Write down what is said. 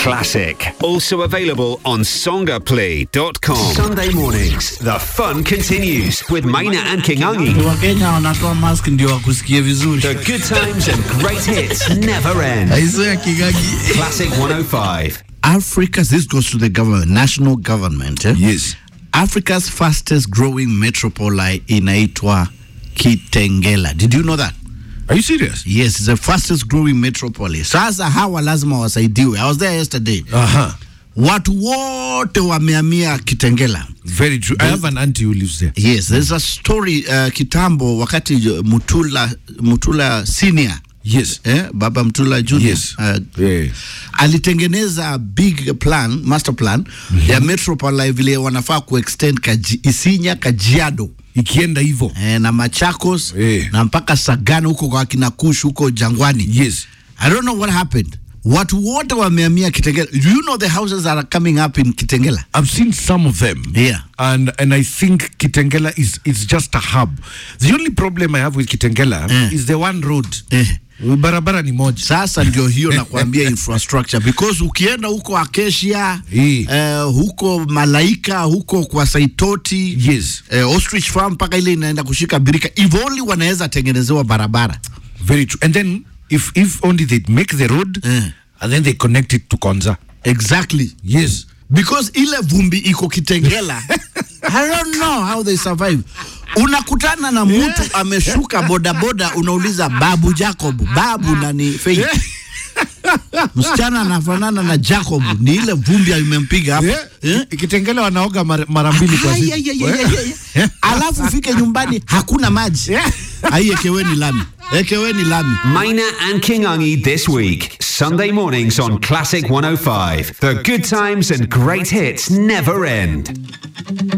classic. Also available on songaplay.com. Sunday mornings, the fun continues with Maina and Kingangi. wakenya wanatoa mask ndio wakusikie vizuri The good times and great hits never end. aiso ya kigagi Classic 105. Africa, this goes to the government, national government. Eh? yes Africa's fastest growing metropole inaitwa Kitengela. Did you know that? are you serious Yes, it's the fastest growing metropole. Sasa hawa lazima wasaidiwe. I was there yesterday. aha Watu wote wamehamia Kitengela. very true i have an auntie who lives there Yes, there's a story uh, kitambo wakati uh, Mutula Mutula senior yes eh, baba Mtula Junior Yes. uh, yeah. alitengeneza big plan master plan ya metropole vile wanafaa kuextend kaji, Isinya Kajiado ikienda hivyo eh, na Machakos Eh. na mpaka Sagana huko kwa kina Kush huko Jangwani. yes I don't know what happened. Watu wote wamehamia Kitengela. Do you know the houses that are coming up in Kitengela? I've seen some of them. Yeah. And and I think Kitengela is is just a hub. The only problem I have with Kitengela Eh. is the one road. Eh. Barabara ni moja. Sasa ndio hiyo nakwambia infrastructure because ukienda huko Acacia Eh. eh, huko Malaika huko kwa Saitoti Yes. eh, ostrich farm mpaka ile inaenda kushika birika if only wanaweza tengenezewa barabara Very true. And then if if only they make the road Eh. and then they connect it to Konza. exactly Yes. because ile vumbi iko Kitengela I don't know how they survive unakutana na mtu ameshuka bodaboda unauliza babu Jacob babu nani Faith msichana anafanana na Jacob ni ile vumbi imempiga hapo Yeah. eh? Kitengela wanaoga mara, mara mbili kwa Ai, siku. ai, ai, ai, ai, ai. alafu fike nyumbani hakuna maji ai ekeweni lami ekeweni lami Maina and Kingangi this week. Sunday mornings on Classic 105. The good times and great hits never end.